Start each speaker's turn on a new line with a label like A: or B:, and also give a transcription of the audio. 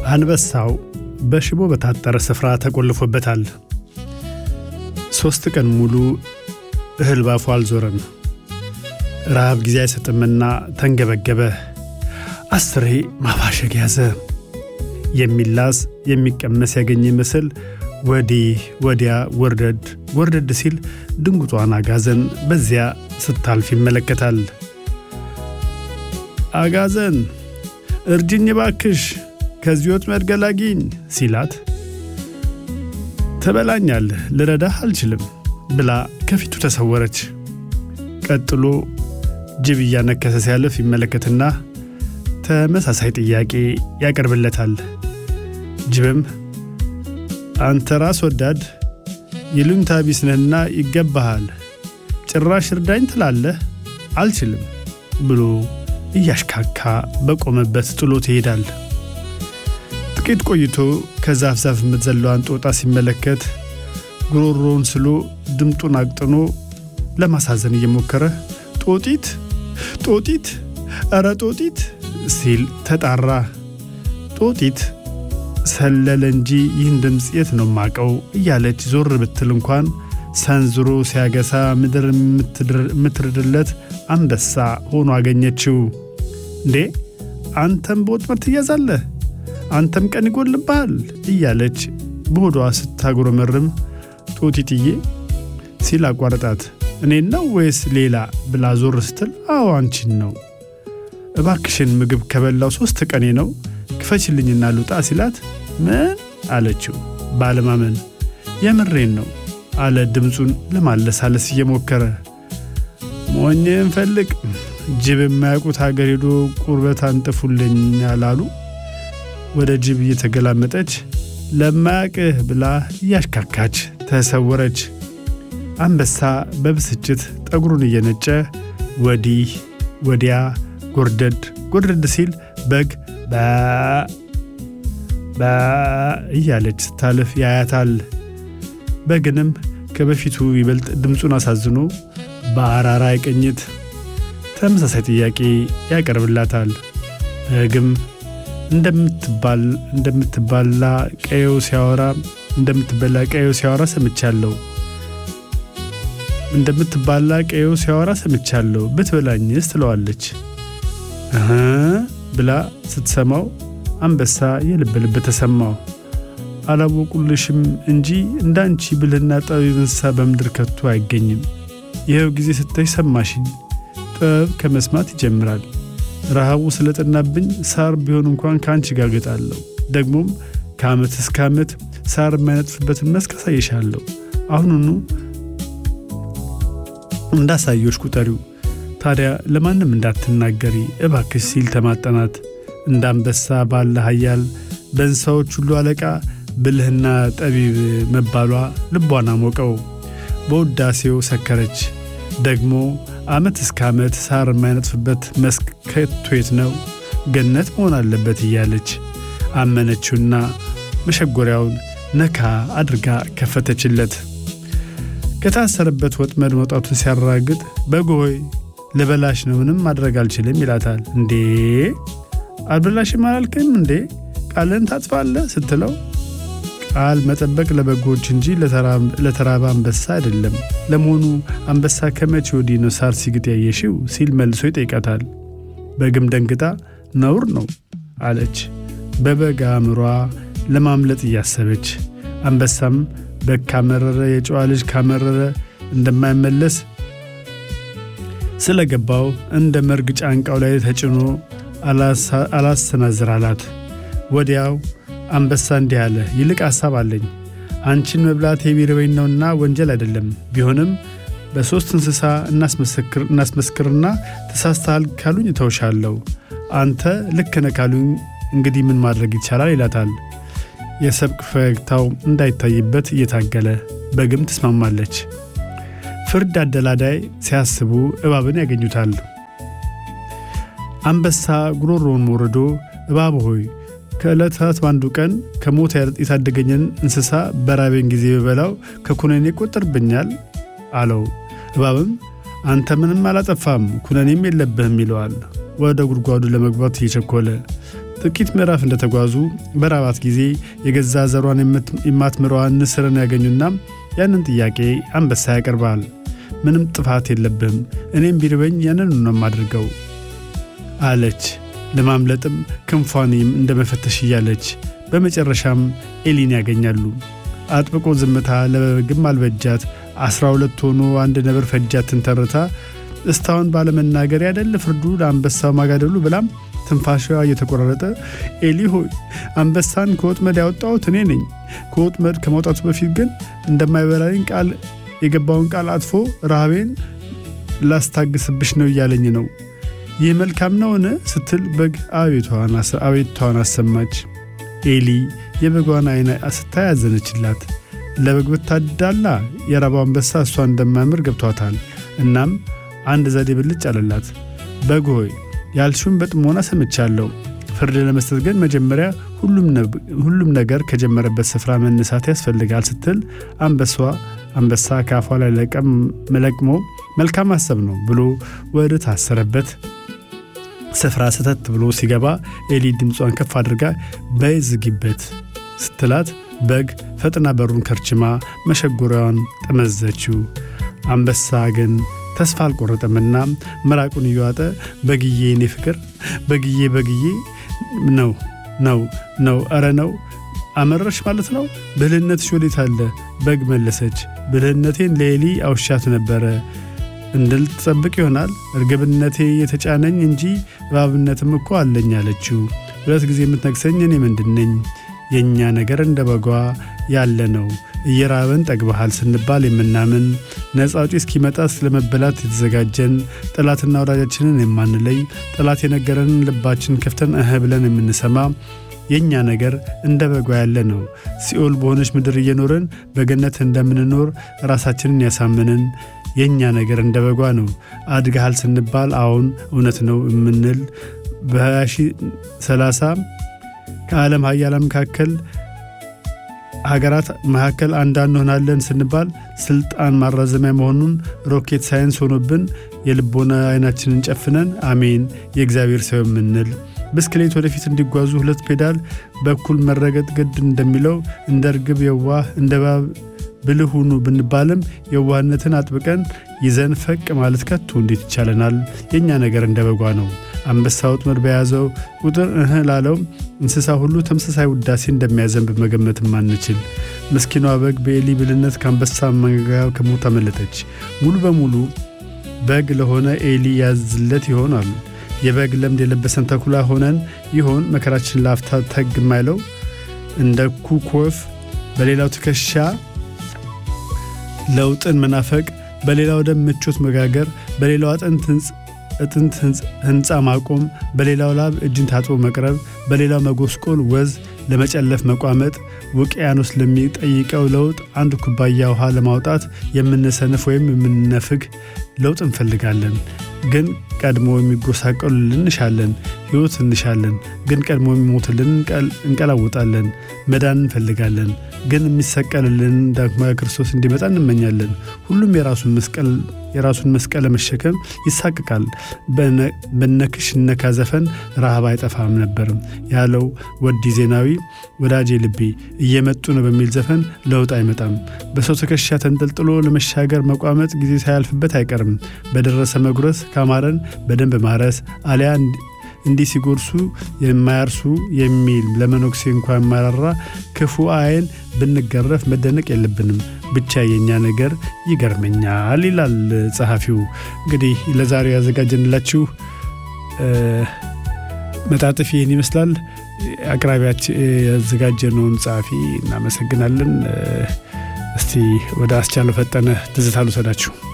A: አንበሳው በሽቦ በታጠረ ስፍራ ተቆልፎበታል። ሦስት ቀን ሙሉ እህል ባፉ አልዞረም። ረሃብ ጊዜ አይሰጥምና ተንገበገበ። አስሬ ማባሸግ ያዘ። የሚላስ የሚቀመስ ያገኘ ይመስል ወዲህ ወዲያ ወርደድ ወርደድ ሲል ድንጉጧን አጋዘን በዚያ ስታልፍ ይመለከታል። አጋዘን እርጅኝ ባክሽ ከዚህ ወጥመድ ገላጊኝ ሲላት ትበላኛለህ፣ ልረዳህ አልችልም ብላ ከፊቱ ተሰወረች። ቀጥሎ ጅብ እያነከሰ ሲያልፍ ይመለከትና ተመሳሳይ ጥያቄ ያቀርብለታል። ጅብም አንተ ራስ ወዳድ ይሉኝታ ቢስ ነህና ይገባሃል፣ ጭራሽ እርዳኝ ትላለህ፣ አልችልም ብሎ እያሽካካ በቆመበት ጥሎት ይሄዳል። ጥቂት ቆይቶ ከዛፍ ዛፍ የምትዘለዋን ጦጣ ሲመለከት ጉሮሮውን ስሎ ድምጡን አቅጥኖ ለማሳዘን እየሞከረ ጦጢት ጦጢት ኧረ ጦጢት ሲል ተጣራ። ጦጢት ሰለለ እንጂ ይህን ድምፅ የት ነው ማቀው እያለች ዞር ብትል እንኳን ሰንዝሮ ሲያገሳ ምድር የምትርድለት አንበሳ ሆኖ አገኘችው። እንዴ አንተም በወጥመድ ትያዛለህ፣ አንተም ቀን ይጎልብሃል እያለች በሆዷ ስታጉረመርም ጦጢትዬ ሲል አቋረጣት። እኔን ነው ወይስ ሌላ ብላ ዞር ስትል አዎ አንቺን ነው። እባክሽን ምግብ ከበላው ሦስት ቀኔ ነው ክፈችልኝና ልውጣ ሲላት ምን አለችው ባለማመን። የምሬን ነው አለ ድምፁን ለማለሳለስ እየሞከረ። ሞኝን ፈልግ ጅብ የማያውቁት ሀገር ሄዶ ቁርበት አንጥፉልኝ አላሉ። ወደ ጅብ እየተገላመጠች ለማያቅህ ብላ እያሽካካች ተሰወረች። አንበሳ በብስጭት ጠጉሩን እየነጨ ወዲህ ወዲያ ጎርደድ ጎርደድ ሲል በግ በ እያለች ስታልፍ ያያታል። በግንም ከበፊቱ ይበልጥ ድምፁን አሳዝኖ በአራራይ ቅኝት ተመሳሳይ ጥያቄ ያቀርብላታል። በግም እንደምትባላ ቀየው ሲያወራ እንደምትበላ ቀየው ሲያወራ ሰምቻለሁ እንደምትባላ ቀየው ሲያወራ ሰምቻለሁ ብትበላኝስ ትለዋለች። እህ ብላ ስትሰማው አንበሳ የልብ ልብ ተሰማው። አላወቁልሽም እንጂ እንዳንቺ ብልህና ጠቢብ እንስሳ በምድር ከቶ አይገኝም። ይኸው ጊዜ ስታይ ሰማሽኝ። ጥበብ ከመስማት ይጀምራል። ረሃቡ ስለጠናብኝ ሳር ቢሆን እንኳን ከአንቺ ጋር ገጣለሁ። ደግሞም ከዓመት እስከ ዓመት ሳር የማይነጥፍበትን መስክ አሳይሻለሁ። አሁኑኑ እንዳሳዮች ቁጠሪው። ታዲያ ለማንም እንዳትናገሪ እባክሽ ሲል ተማጠናት። እንደ አንበሳ ባለ ኃያል በእንስሳዎች ሁሉ አለቃ ብልህና ጠቢብ መባሏ ልቧን አሞቀው። በውዳሴው ሰከረች። ደግሞ ዓመት እስከ ዓመት ሳር የማይነጥፍበት መስክ ከቶ የት ነው? ገነት መሆን አለበት እያለች አመነችውና መሸጎሪያውን ነካ አድርጋ ከፈተችለት። ከታሰረበት ወጥመድ መውጣቱን ሲያራግጥ በጎይ ልበላሽ ነው፣ ምንም ማድረግ አልችልም ይላታል። እንዴ አልበላሽም አላልክም እንዴ? ቃልን ታጥፋለህ ስትለው ቃል መጠበቅ ለበጎች እንጂ ለተራበ አንበሳ አይደለም። ለመሆኑ አንበሳ ከመቼ ወዲህ ነው ሳር ሲግጥ ያየሽው? ሲል መልሶ ይጠይቃታል። በግም ደንግጣ ነውር ነው አለች፣ በበግ አእምሯ ለማምለጥ እያሰበች። አንበሳም በግ ካመረረ የጨዋ ልጅ ካመረረ እንደማይመለስ ስለገባው እንደ መርግ ጫንቃው ላይ ተጭኖ አላሰናዝር አላት። ወዲያው አንበሳ እንዲህ አለ፣ ይልቅ ሐሳብ አለኝ። አንቺን መብላት የቢርበኝ ነውና ወንጀል አይደለም። ቢሆንም በሦስት እንስሳ እናስመስክርና ተሳስተሃል ካሉኝ እተውሻለሁ። አንተ ልክ ነህ ካሉኝ እንግዲህ ምን ማድረግ ይቻላል ይላታል። የሰብቅ ፈገግታው እንዳይታይበት እየታገለ በግም ትስማማለች። ፍርድ አደላዳይ ሲያስቡ እባብን ያገኙታል። አንበሳ ጉሮሮውን ሞርዶ እባብ ሆይ ከዕለታት በአንዱ ቀን ከሞት የታደገኝን እንስሳ በራቤን ጊዜ በበላው ከኩነኔ ይቆጠርብኛል አለው። እባብም አንተ ምንም አላጠፋም ኩነኔም የለብህም ይለዋል። ወደ ጉድጓዱ ለመግባት እየቸኮለ ጥቂት ምዕራፍ እንደተጓዙ በራባት ጊዜ የገዛ ዘሯን የማትምረዋን ንስርን ያገኙና ያንን ጥያቄ አንበሳ ያቀርባል። ምንም ጥፋት የለብህም፣ እኔም ቢርበኝ ያንን ነው የማድርገው አለች። ለማምለጥም ክንፏን እንደ መፈተሽ እያለች በመጨረሻም ኤሊን ያገኛሉ። አጥብቆ ዝምታ ለበግም አልበጃት። አስራ ሁለት ሆኖ አንድ ነብር ፈጃትን ተርታ እስታሁን ባለመናገር ያደለ ፍርዱ ለአንበሳው ማጋደሉ ብላም ትንፋሿ እየተቆራረጠ ኤሊ ሆይ አንበሳን ከወጥመድ ያወጣሁት እኔ ነኝ። ከወጥመድ ከመውጣቱ በፊት ግን እንደማይበላኝ ቃል የገባውን ቃል አጥፎ ረሃቤን ላስታግስብሽ ነው እያለኝ ነው። ይህ መልካም ነውን? ስትል በግ አቤቷን አሰማች። ኤሊ የበጓን አይን ስታይ ያዘነችላት። ለበግ ብታዳላ የራባው አንበሳ እሷ እንደማያምር ገብቷታል። እናም አንድ ዘዴ ብልጭ አለላት። በግ ሆይ ያልሽውን በጥሞና ሰምቻለሁ። ፍርድ ለመስጠት ግን መጀመሪያ ሁሉም ነገር ከጀመረበት ስፍራ መነሳት ያስፈልጋል ስትል አንበሷ አንበሳ ከአፏ ላይ ለቅሞ መልካም ሀሳብ ነው ብሎ ወደ ታሰረበት ስፍራ ስተት ብሎ ሲገባ ኤሊ ድምጿን ከፍ አድርጋ በይ ዝጊበት ስትላት በግ ፈጥና በሩን ከርችማ መሸጎሪያዋን ጠመዘችው። አንበሳ ግን ተስፋ አልቆረጠምና ምራቁን እየዋጠ በግዬ እኔ ፍቅር በግዬ በግዬ ነው ነው ነው ኧረ ነው አመረሽ ማለት ነው ብልህነትሽ ወዴት አለ በግ መለሰች ብልህነቴን ለኤሊ አውሻት ነበረ እንድልትጠብቅ ይሆናል እርግብነቴ የተጫነኝ እንጂ እባብነትም እኮ አለኝ አለችው ሁለት ጊዜ የምትነግሰኝ እኔ ምንድን ነኝ የእኛ ነገር እንደ በጓ ያለ ነው እየራበን ጠግበሃል ስንባል የምናምን ነፃ አውጪ እስኪመጣ ስለመበላት የተዘጋጀን ጠላትና ወዳጃችንን የማንለይ ጠላት የነገረንን ልባችን ከፍተን እህ ብለን የምንሰማ የእኛ ነገር እንደ በጓ ያለ ነው። ሲኦል በሆነች ምድር እየኖርን በገነት እንደምንኖር ራሳችንን ያሳምንን የእኛ ነገር እንደ በጓ ነው። አድገሃል ስንባል አሁን እውነት ነው የምንል በ2030 ከዓለም ሀያላን መካከል ሀገራት መካከል አንዳንድ እንሆናለን ስንባል ስልጣን ማራዘሚያ መሆኑን ሮኬት ሳይንስ ሆኖብን የልቦና አይናችንን ጨፍነን አሜን የእግዚአብሔር ሰው የምንል ብስክሌት ወደፊት እንዲጓዙ ሁለት ፔዳል በኩል መረገጥ ግድ እንደሚለው እንደ እርግብ የዋህ እንደ እባብ ብልህ ሁኑ ብንባልም የዋህነትን አጥብቀን ይዘን ፈቅ ማለት ከቶ እንዴት ይቻለናል? የእኛ ነገር እንደ በጓ ነው። አንበሳ ወጥመድ በያዘው ቁጥር እህ ላለው እንስሳ ሁሉ ተመሳሳይ ውዳሴ እንደሚያዘንብ መገመት ማንችል። ምስኪኗ በግ በኤሊ ብልነት ከአንበሳ መንጋ ከሞት አመለጠች። ሙሉ በሙሉ በግ ለሆነ ኤሊ ያዝለት ይሆናሉ። የበግ ለምድ የለበሰን ተኩላ ሆነን ይሆን መከራችን ላፍታ ተግ የማይለው እንደ ኩክ ወፍ በሌላው ትከሻ ለውጥን መናፈቅ፣ በሌላው ደም ምቾት መጋገር፣ በሌላው አጥንት እጥንት ህንፃ ማቆም፣ በሌላው ላብ እጅን ታጥቦ መቅረብ፣ በሌላው መጎስቆል፣ ወዝ ለመጨለፍ መቋመጥ፣ ውቅያኖስ ለሚጠይቀው ለውጥ አንድ ኩባያ ውሃ ለማውጣት የምንሰንፍ ወይም የምንነፍግ ለውጥ እንፈልጋለን። ግን ቀድሞ የሚጎሳቀሉልን እንሻለን። ሕይወት እንሻለን። ግን ቀድሞ የሚሞትልን እንቀላውጣለን። መዳን እንፈልጋለን። ግን የሚሰቀልልን ዳግማዊ ክርስቶስ እንዲመጣ እንመኛለን። ሁሉም የራሱን መስቀል የራሱን መስቀል ለመሸከም ይሳቅቃል። በነክሽ እነካ ዘፈን ረሃብ አይጠፋም ነበርም ያለው ወዲ ዜናዊ ወዳጄ ልቤ እየመጡ ነው በሚል ዘፈን ለውጥ አይመጣም። በሰው ትከሻ ተንጠልጥሎ ለመሻገር መቋመጥ ጊዜ ሳያልፍበት አይቀርም። በደረሰ መጉረስ ካማረን በደንብ ማረስ አሊያ እንዲህ ሲጎርሱ የማያርሱ የሚል ለመነኩሴ እንኳ የማራራ ክፉ አይን ብንገረፍ መደነቅ የለብንም። ብቻ የኛ ነገር ይገርመኛል ይላል ጸሐፊው። እንግዲህ ለዛሬ ያዘጋጀንላችሁ መጣጥፍ ይህን ይመስላል። አቅራቢያችን ያዘጋጀነውን ጸሐፊ እናመሰግናለን። እስቲ ወደ አስቻለው ፈጠነ ትዝታ ልውሰዳችሁ።